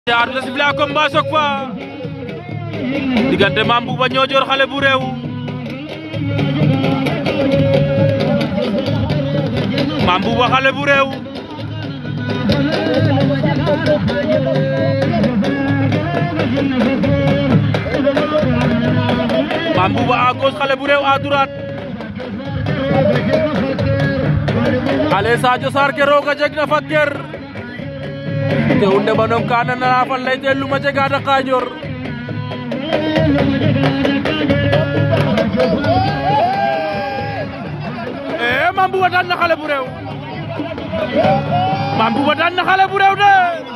jaar la sifle a combat sok fa diggante Mame Bouba Niodior xale bu réew Mame Bouba xale bu réew Mame Bouba à gauche xale bu réew à droite ale Sadio Sarr ke roog a jeg na fa ker te hunde banom ka nana fa lay te luma jega da Kajoor e Mame Bouba daan na xale bu réew Mame Bouba daan na xale bu réew de